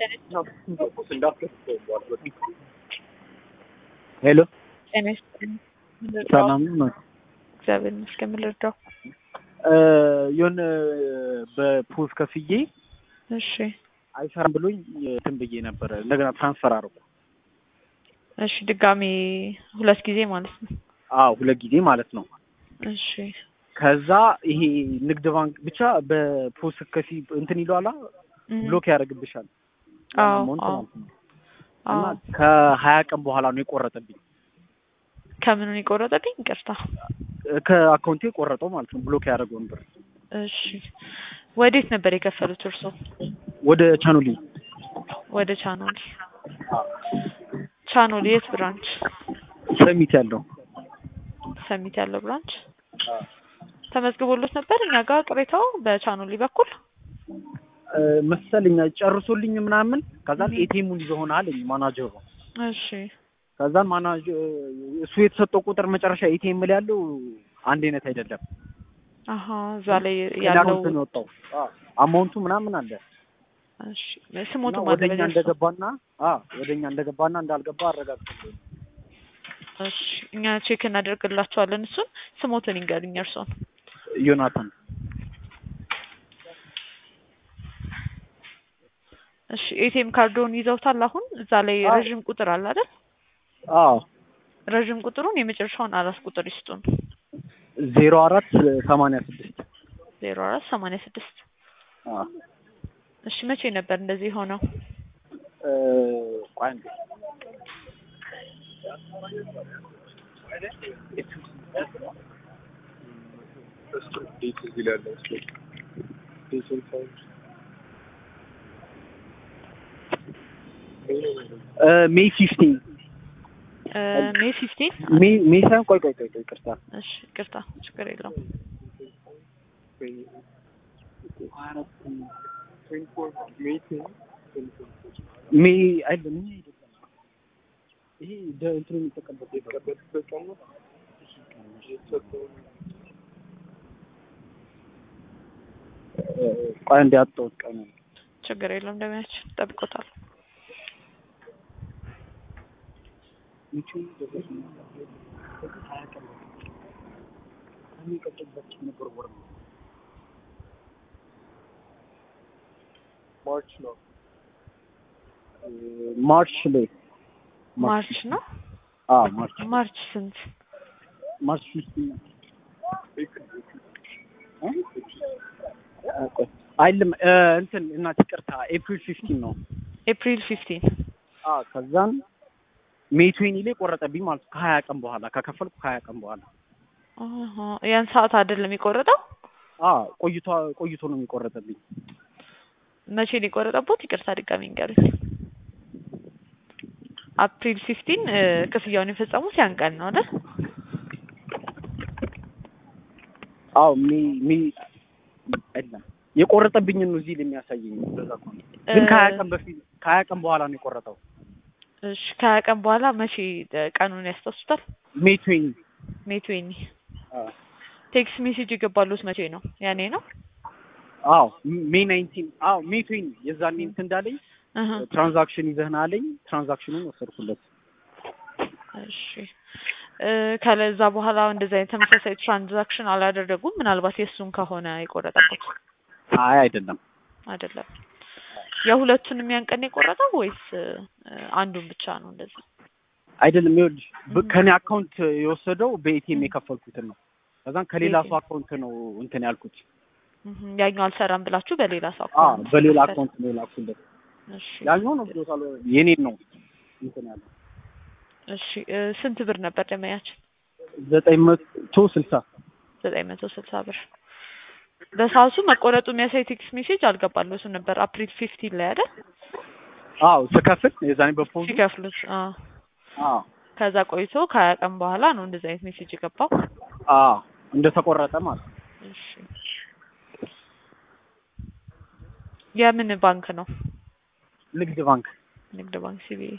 ሄሎ ጤና ይስጥልኝ። ምን ልርዳው? ሰላም ነው? እግዚአብሔር ይመስገን። ምን ልርዳው? የሆነ በፖዝ ከፍዬ እሺ አይሰራም ብሎኝ እንትን ብዬ ነበረ። እንደገና ትራንስፈር አድርጉ። እሺ ድጋሜ ሁለት ጊዜ ማለት ነው። አዎ ሁለት ጊዜ ማለት ነው። እሺ ከዛ ይሄ ንግድ ባንክ ብቻ በፖዝ ከፊ እንትን ይለዋላ እም፣ ብሎክ ያደርግብሻል። አዎ አማውንት አዎ ማለት ነው። እና አዎ። ከሀያ ቀን በኋላ ነው የቆረጠብኝ። ከምኑን የቆረጠብኝ? ይቅርታ። ከአካውንቴ የቆረጠው ማለት ነው። ብሎክ ያደረገውን ብር እሺ ወዴት ነበር የከፈሉት እርሶ? ወደ ቻኑሊ ወደ ቻኖሊ። ቻኖሊ የት ብራንች? ሰሚት ያለው ሰሚት ያለው ብራንች ተመዝግቦሎት ነበር እኛ ጋር ቅሬታው በቻኖሊ በኩል እ፣ መሰለኝ ጨርሶልኝ ምናምን ከዛ ኤቲኤሙን ይዘው ሆነ አለኝ ማናጀሩ። እሺ ከዛ ማናጀር እሱ የተሰጠው ቁጥር መጨረሻ ኤቲኤም ላይ ያለው አንድ አይነት አይደለም። አሀ እዛ ላይ ሌላ ያለው አካውንት ነው የወጣው። አማውንቱ ምናምን አለ እሺ ስሞቱ እና ማለት ወደኛ ነው እንደገባና አ ወደኛ እንደገባና እንዳልገባ አረጋግጥልኝ። እሺ እኛ ቼክ እናደርግላቸዋለን እሱን ስሞትን ይንገሩኝ እርሶን ዮናታን እሺ ኤቲኤም ካርዶን ይዘውታል አሁን እዛ ላይ አዎ። ረዥም ቁጥር አለ አይደል አዎ ረዥም ቁጥሩን የመጨረሻውን አራት ቁጥር ይስጡን ዜሮ አራት ሰማንያ ስድስት ዜሮ አራት ሰማንያ ስድስት እሺ መቼ ነበር እንደዚህ የሆነው ቆይ አንዴ ሜይ ፊፍቲን እ ሜይ ፊፍቲን ሜይ ሜይ ሳይሆን ቆይ ቆይ ቆይ ቆይ ይቅርታ እሺ ይቅርታ ችግር የለውም ሜይ አይደለም ሜይ አይደለም ይሄ ደ- እንትኑ የሚጠቀምበት ቀን ነው። እ፣ ቆይ አንዴ አጣሁት ቀኑን ችግር የለውም እንደሚያችን ጠብቆታል ማርች ነው ማርች ላይ ማርች ነው አዎ ማርች ማርች ስንት ማርች ፊፍቲን አይልም እ፣ እንትን እናት ይቅርታ ኤፕሪል ፊፍቲን ነው ኤፕሪል ፊፍቲን አዎ ከዛን ሜይ ትዌኒ ላይ ቆረጠብኝ ማለት ነው ከሀያ ቀን በኋላ ከከፈልኩ ከሀያ ቀን በኋላ አሀ ያን ሰዓት አይደለም የቆረጠው አዎ ቆይቶ ቆይቶ ነው የሚቆረጠብኝ መቼ ነው የቆረጠቦት ይቅርታ ድጋሚ ንገሩኝ አፕሪል ፊፍቲን ክፍያውን የፈጸሙት ያን ቀን ነው አይደል አዎ ሜይ ሜይ አይደለም የቆረጠብኝን ነው እዚህ ላይ የሚያሳየኝ እንደዛ እኮ ነው ግን ከሀያ ቀን በፊት ከሀያ ቀን በኋላ ነው የቆረጠው እሺ ከሀያ ቀን በኋላ መቼ እ፣ ቀኑን ያስታውሱታል ሜይ ትዌኒ ሜይ ትዌኒ ቴክስት ሜሴጅ የገባሉት መቼ ነው ያኔ ነው አዎ ሜይ ናይንቲን አዎ ሜይ ትዌኒ የዛኔ እንትን እንዳለኝ እህ ትራንዛክሽን ይዘህና አለኝ ትራንዛክሽኑን ወሰድኩለት እሺ እ፣ ከለዛ በኋላ እንደዚህ አይነት ተመሳሳይ ትራንዛክሽን አላደረጉም ምናልባት የእሱን ከሆነ የቆረጠበት አይ አይደለም አይደለም የሁለቱንም ያን ቀን የቆረጠው ወይስ እ፣ አንዱን ብቻ ነው እንደዛ አይደለም ይኸውልሽ ብ- ከኔ አካውንት የወሰደው በኤቲኤም የከፈልኩትን ነው ከዛን ከሌላ ሰው አካውንት ነው እንትን ያልኩት እህ ያኛው አልሰራም ብላችሁ በሌላ ሰው አ አካውንት በሌላ መክፈል። አካውንት ነው የላኩለት እሺ ያኛው ነው ብሎታል የኔን ነው እንትን ያለው እሺ እ፣ ስንት ብር ነበር ደመያችን ዘጠኝ መቶ ስልሳ ዘጠኝ መቶ ስልሳ ብር በሰዓቱ መቆረጡ የሚያሳይ ቴክስት ሜሴጅ አልገባለትም ነበር አፕሪል ፊፍቲን ላይ አይደል አዎ ስከፍል የዛኔ በፖዝ ሲከፍሉት አዎ አዎ ከዛ ቆይቶ ከሀያ ቀን በኋላ ነው እንደዚህ አይነት ሜሴጅ የገባው አዎ እንደተቆረጠ ማለት ነው እሺ የምን ባንክ ነው ንግድ ባንክ ንግድ ባንክ ሲቢኢ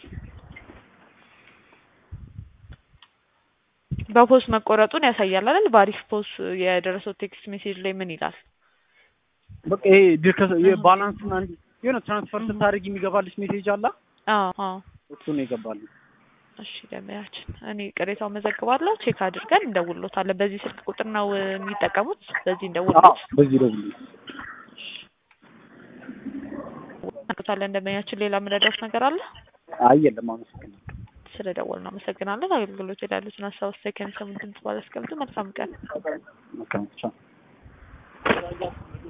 በፖስት መቆረጡን ያሳያል አይደል? በአሪፍ ፖስት የደረሰው ቴክስት ሜሴጅ ላይ ምን ይላል? በቃ ይሄ ድርከ የባላንስና እንዲ የሆነ ትራንስፈር ስታደርግ የሚገባልሽ ሜሴጅ አላ አዎ አዎ እሱ ነው የገባልኝ። እሺ ደመያችን እኔ ቅሬታውን መዘግባለሁ ቼክ አድርገን እንደውሎታለን በዚህ ስልክ ቁጥር ነው እ፣ የሚጠቀሙት በዚህ አዎ እንደውሎት በዚህ ደውልልኝ። እናውቃለን እንደመያችን ሌላ የምንረዳውት ነገር አለ አይ የለም፣ አመሰግናለሁ። ስለ ደወል ነው አመሰግናለን አገልግሎት የላሉትን ሀሳብ አስተያየት ከሚሰሙን ድምጽ ባላስቀምጡ መልካም ቀን መልካም ቻው።